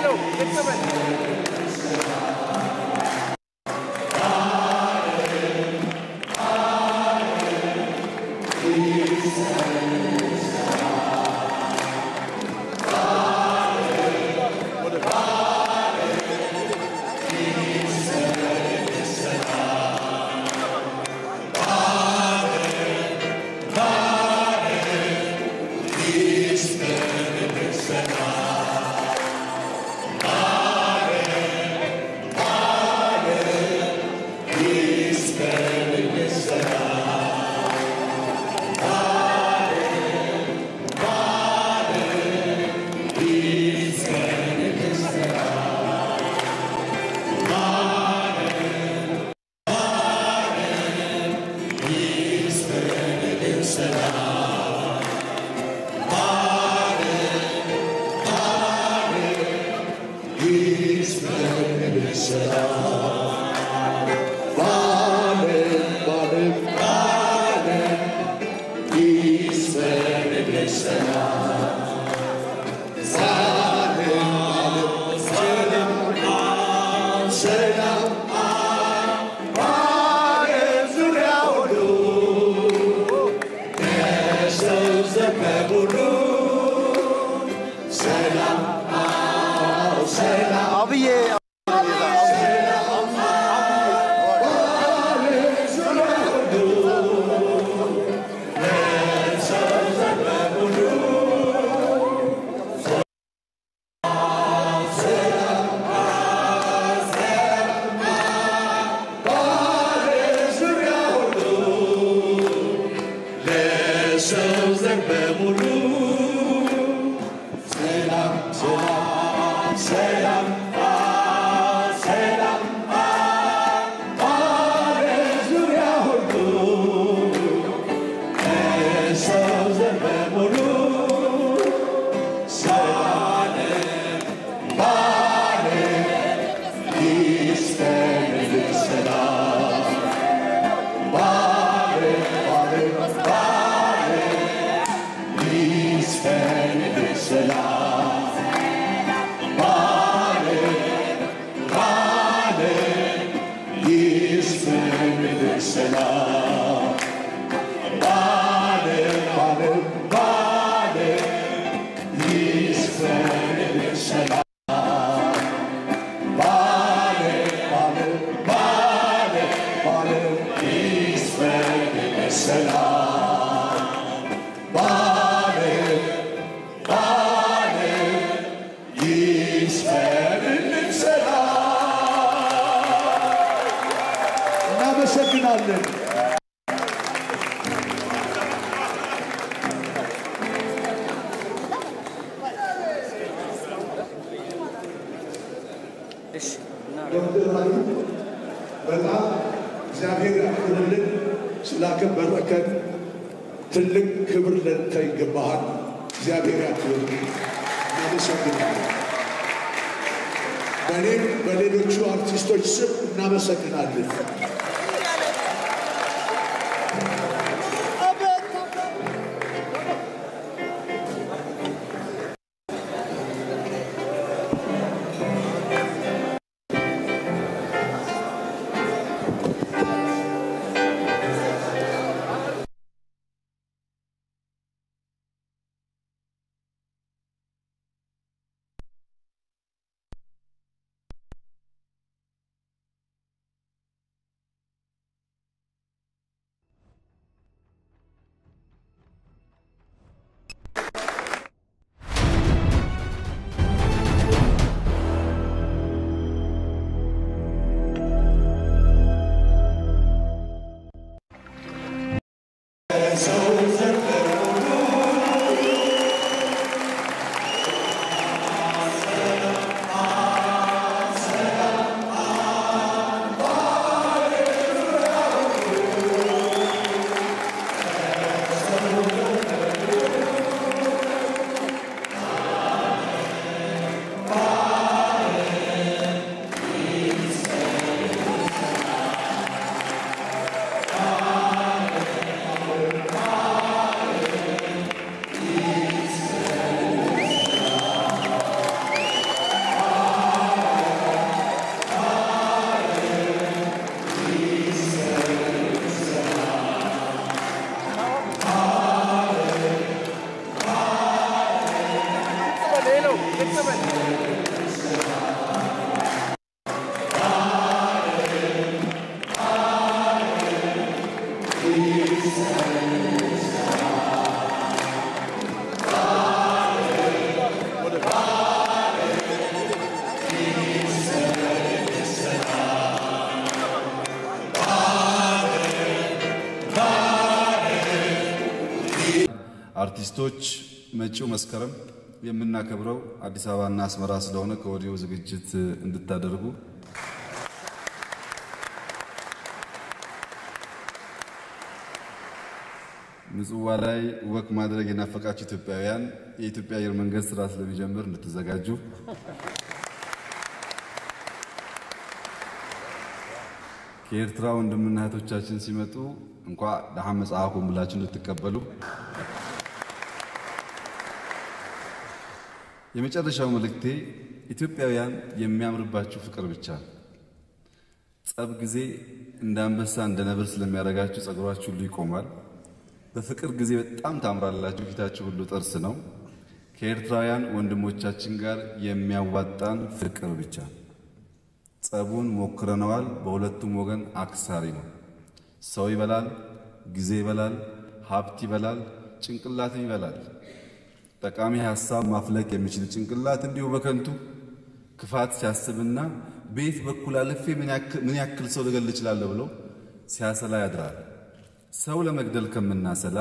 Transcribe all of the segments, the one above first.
አብዬ ሰው ዘር በሙሉ ሰላም ሰላም ሰላም ሰላም ዙሪያ ሁሉ ሰው ዘር በሙሉ ሰላም ባለ ይስፈንልን ሰላም ባለ ባለ ባለ ይስፈንልን ሰላም ባለ ባለ ይስፈንልን ሰላም ባለ ባለ ባለ ይስፈንልን ሰላም ባለ ባለ ባለ ባለ ይስፈንልን ሰላም ባለ ባለ ይስፈንልን ሰላም እናመሰግናለን። ዶክተር ራዩ በጣም እግዚአብሔር ያክብርልን። ስላከበረከን ትልቅ ክብር ለንተ ይገባሃል። እግዚአብሔር ያክብርልን። እናመሰግናለን። በእኔም በሌሎቹ አርቲስቶች ስም እናመሰግናለን። አርቲስቶች መጪው መስከረም የምናከብረው አዲስ አበባና አስመራ ስለሆነ ከወዲሁ ዝግጅት እንድታደርጉ ምጽዋ ላይ ወክ ማድረግ የናፈቃችሁ ኢትዮጵያውያን የኢትዮጵያ አየር መንገድ ስራ ስለሚጀምር እንድትዘጋጁ ከኤርትራ ወንድምና እህቶቻችን ሲመጡ እንኳ ደሃ መጽሐፉን ብላችሁ እንድትቀበሉ የመጨረሻው መልእክቴ ኢትዮጵያውያን የሚያምርባችሁ ፍቅር ብቻ ነው። ጸብ ጊዜ እንደ አንበሳ እንደ ነብር ስለሚያደርጋችሁ ጸጉራችሁ ሁሉ ይቆማል። በፍቅር ጊዜ በጣም ታምራላችሁ። ፊታችሁ ሁሉ ጥርስ ነው። ከኤርትራውያን ወንድሞቻችን ጋር የሚያዋጣን ፍቅር ብቻ። ጸቡን ሞክረነዋል። በሁለቱም ወገን አክሳሪ ነው። ሰው ይበላል፣ ጊዜ ይበላል፣ ሀብት ይበላል፣ ጭንቅላትም ይበላል። ጠቃሚ ሀሳብ ማፍለቅ የሚችል ጭንቅላት እንዲሁ በከንቱ ክፋት ሲያስብና ቤት በኩል አልፌ ምን ያክል ሰው ልገል እችላለሁ ብሎ ሲያሰላ ያድራል። ሰው ለመግደል ከምናሰላ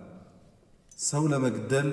ሰው ለመግደል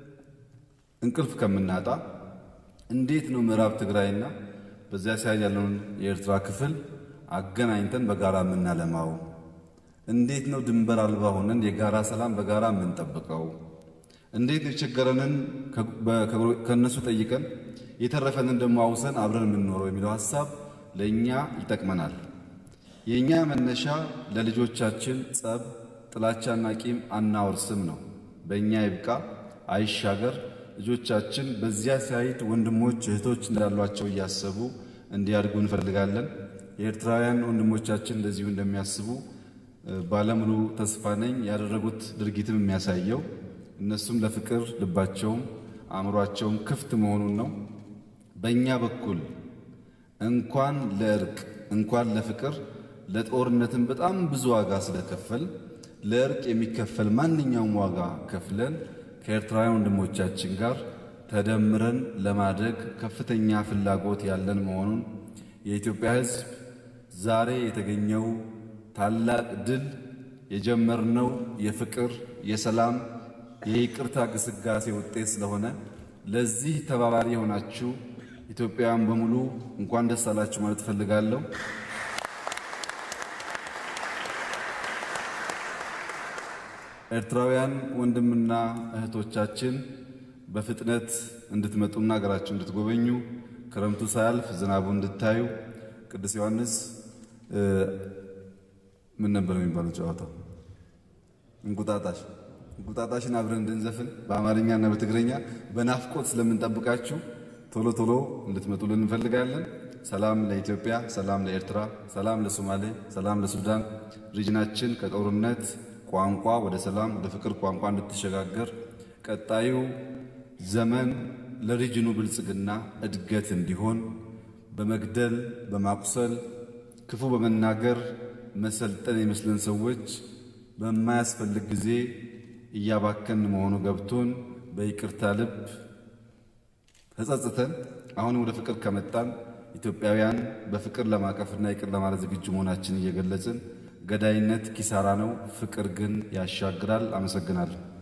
እንቅልፍ ከምናጣ እንዴት ነው ምዕራብ ትግራይና በዚያ ሳይድ ያለውን የኤርትራ ክፍል አገናኝተን በጋራ የምናለማው? እንዴት ነው ድንበር አልባ ሆነን የጋራ ሰላም በጋራ የምንጠብቀው? እንዴት ነው የቸገረንን ከእነሱ ጠይቀን የተረፈንን ደግሞ አውሰን አብረን የምንኖረው የሚለው ሀሳብ ለእኛ ይጠቅመናል። የእኛ መነሻ ለልጆቻችን ጸብ፣ ጥላቻና ቂም አናወርስም ነው። በእኛ ይብቃ አይሻገር። ልጆቻችን በዚያ ሳይድ ወንድሞች እህቶች እንዳሏቸው እያሰቡ እንዲያድጉ እንፈልጋለን። የኤርትራውያን ወንድሞቻችን እንደዚሁ እንደሚያስቡ ባለሙሉ ተስፋ ነኝ። ያደረጉት ድርጊትም የሚያሳየው እነሱም ለፍቅር ልባቸውም አእምሯቸውም ክፍት መሆኑን ነው። በእኛ በኩል እንኳን ለእርቅ እንኳን ለፍቅር ለጦርነትም በጣም ብዙ ዋጋ ስለከፈል ለእርቅ የሚከፈል ማንኛውም ዋጋ ከፍለን ከኤርትራውያን ወንድሞቻችን ጋር ተደምረን ለማደግ ከፍተኛ ፍላጎት ያለን መሆኑን የኢትዮጵያ ሕዝብ ዛሬ የተገኘው ታላቅ ድል የጀመርነው የፍቅር፣ የሰላም፣ የይቅርታ ግስጋሴ ውጤት ስለሆነ ለዚህ ተባባሪ የሆናችሁ ኢትዮጵያውያን በሙሉ እንኳን ደስ አላችሁ ማለት እፈልጋለሁ። ኤርትራውያን ወንድምና እህቶቻችን በፍጥነት እንድትመጡና ሀገራችሁ እንድትጎበኙ ክረምቱ ሳያልፍ ዝናቡ እንድታዩ ቅዱስ ዮሐንስ ምን ነበር የሚባለው ጨዋታው? እንቁጣጣሽ እንቁጣጣሽን አብረን እንድንዘፍን በአማርኛና በትግረኛ በናፍቆት ስለምንጠብቃችሁ ቶሎ ቶሎ እንድትመጡልን እንፈልጋለን። ሰላም ለኢትዮጵያ፣ ሰላም ለኤርትራ፣ ሰላም ለሶማሌ፣ ሰላም ለሱዳን። ሪጅናችን ከጦርነት ቋንቋ ወደ ሰላም ወደ ፍቅር ቋንቋ እንድትሸጋገር ቀጣዩ ዘመን ለሪጅኑ ብልጽግና እድገት እንዲሆን በመግደል በማቁሰል ክፉ በመናገር መሰልጠን የመስለን ሰዎች በማያስፈልግ ጊዜ እያባከን መሆኑ ገብቶን በይቅርታ ልብ ተጸጽተን አሁን ወደ ፍቅር ከመጣን ኢትዮጵያውያን በፍቅር ለማቀፍና ይቅር ለማለት ዝግጁ መሆናችን እየገለጽን ገዳይነት ኪሳራ ነው፣ ፍቅር ግን ያሻግራል። አመሰግናለሁ።